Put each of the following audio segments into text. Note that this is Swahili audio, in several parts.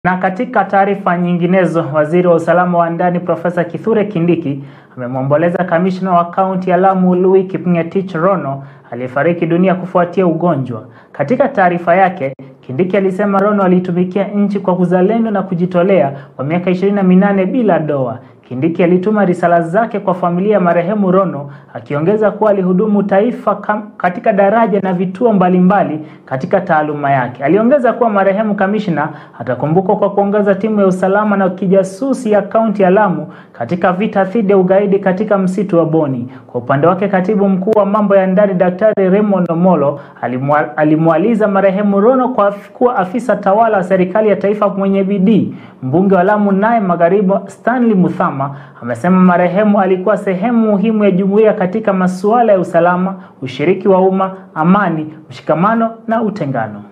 Na katika taarifa nyinginezo, waziri wa usalama wa ndani Profesa Kithure Kindiki amemwomboleza kamishna wa kaunti ya Lamu Louis Kipngetich Rono aliyefariki dunia kufuatia ugonjwa. Katika taarifa yake, Kindiki alisema Rono alitumikia nchi kwa uzalendo na kujitolea kwa miaka ishirini na minane bila doa. Kindiki alituma risala zake kwa familia ya marehemu Rono akiongeza kuwa alihudumu taifa kam, katika daraja na vituo mbalimbali mbali katika taaluma yake. Aliongeza kuwa marehemu kamishna atakumbukwa kwa kuongoza timu ya usalama na kijasusi ya kaunti ya Lamu katika vita dhidi ya ugaidi katika msitu wa Boni. Kwa upande wake, katibu mkuu wa mambo ya ndani Daktari Raymond Omolo alimwaliza marehemu Rono kwa kuwa afisa tawala wa serikali ya taifa mwenye bidii. Mbunge wa Lamu naye Magharibi Stanley Muthama amesema marehemu alikuwa sehemu muhimu ya jumuiya katika masuala ya usalama, ushiriki wa umma, amani, mshikamano na utengano.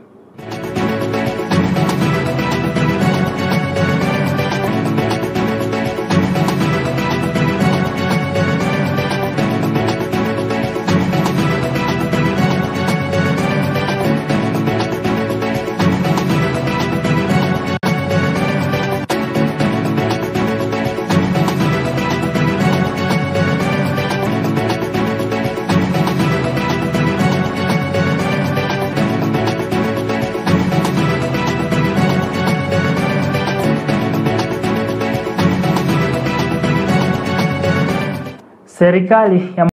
Serikali ya